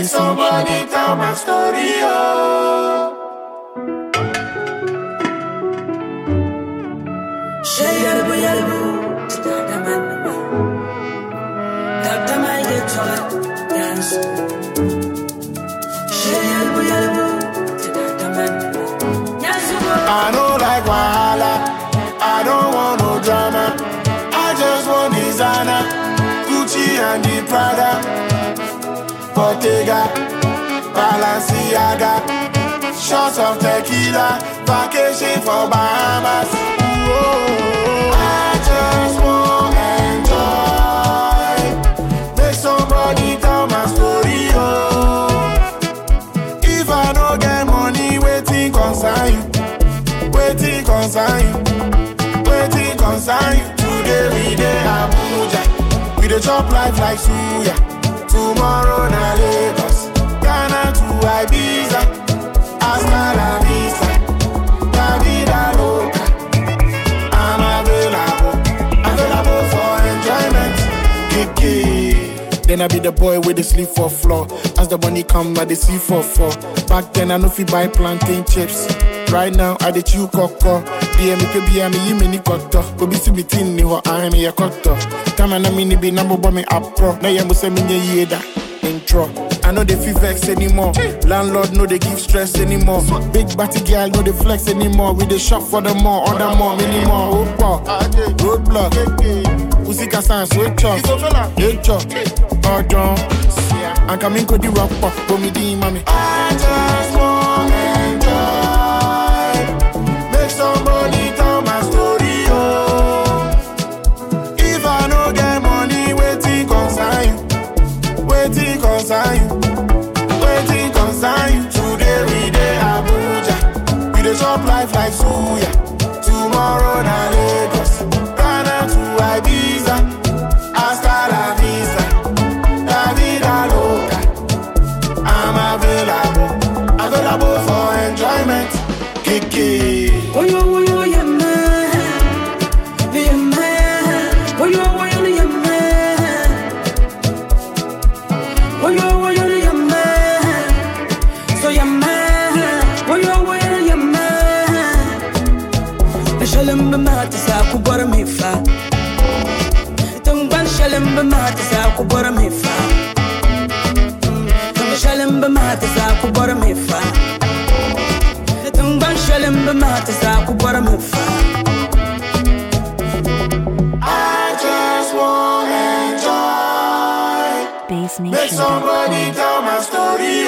Make somebody tell my story, oh. Şey yarabı yarabı Hemen Derteme geçer Dance Şey yarabı yarabı Hemen I don't like wahala. I don't want no drama. I just want designer, Gucci and the Prada, Bottega, Balenciaga, shots of tequila, vacation for Bahamas. Ooh, I just want enjoy. Make somebody tell my story, oh. If I don't get money, waiting concern you. Waiting concern you. Waiting concern you. Today we dey Abuja. We dey chop life like suya. Tomorrow na Lagos. Ghana to Ibiza. Hasta la vista. La vida loca. I'm available. Available for enjoyment. Kiki. Then I be the boy with the sleep for floor. As the money come, I the see for four. Back then I know fi buy plantain chips. Right now I the chew cocoa. Dear me could be a me you mini koto. Go be see me tin ni ho I me a koto. Time na me ni be number one me up pro. Na ya must me nye yeda. Intro. I know they feel vex anymore. Landlord know they give stress anymore. Big batty girl know they flex anymore. We dey shop for the more, order more, many more. Opa, roadblock. Usika sans switch off. Switch off. Pardon. I'm coming to the rock pop. Go me the mommy. I just want enjoy. Make somebody tell my story, oh. If I no get money, waiting concern you. Waiting concern you. Waiting concern you. Today we dey Abuja. We dey chop life like suya. Tomorrow na Lagos. Ghana to Ibiza. Hasta la vista. La vida loca. I'm available. Available for enjoyment. Kiki. Oyo oyo yemme Yemme Oyo oyo yemme Oyo oyo yemme So yemme Oyo oyo yemme Shalim b'mata sa ku bora mi fa Tungban shalim b'mata sa ku bora mi fa Tung shalim b'mata sa ku bora mi fa Tungban shalim b'mata sa ku bora mi fa I just want enjoy. Bass Make Nation. somebody tell my story,